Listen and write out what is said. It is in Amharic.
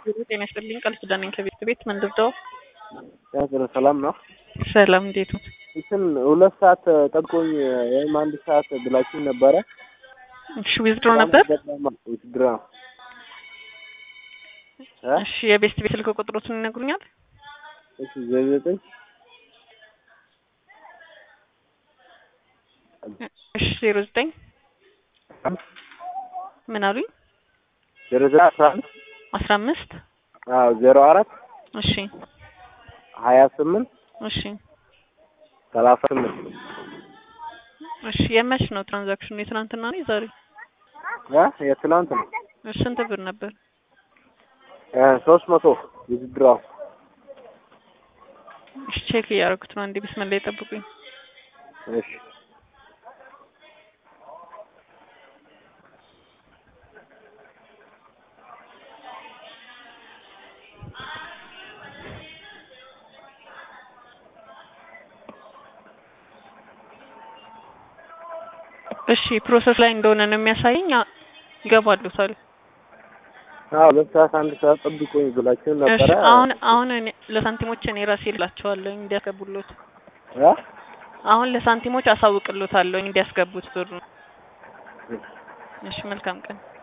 ጤና ይስጥልኝ ቃል ኪዳን ነኝ ከቤት ቤት መንደርደው ያገረ ሰላም ነው። ሰላም እንዴት ነው? እንትን ሁለት ሰዓት ጠብቆኝ ወይም አንድ ሰዓት ብላችሁ ነበረ። እሺ ዊዝድሮ ነበር። ውድድር ነው። እሺ የቤስት ቤት ስልክ ቁጥሮትን ይነግሩኛል? እሺ ዘጠኝ እሺ ዜሮ ዘጠኝ ምን አሉኝ? ዜሮ ዘጠኝ አስራ አምስት አስራ አምስት አዎ ዜሮ አራት እሺ ሀያ ስምንት እሺ ሰላሳ ስምንት እሺ የመች ነው ትራንዛክሽኑ? የትናንትና ነው የዛሬ? እ የትናንት ነው። እሺ ስንት ብር ነበር? እ ሶስት መቶ ውድድር እሺ ቼክ እያደረኩት ነው። አንዴ ቢስመላ ይጠብቁኝ። እሺ እሺ ፕሮሰስ ላይ እንደሆነ ነው የሚያሳየኝ። አ- ይገባሉታል። አዎ ሁለት ሰዓት አንድ ሰዓት ጠብቆኝ ብላችሁ እሺ ነበረ። አሁን አሁን እኔ ለሳንቲሞች እኔ ራሴ እላቸዋለሁ እንዲያስገቡሎት። እ አሁን ለሳንቲሞች አሳውቅሎታለሁ እንዲያስገቡት ብሩ። እሺ መልካም ቀን።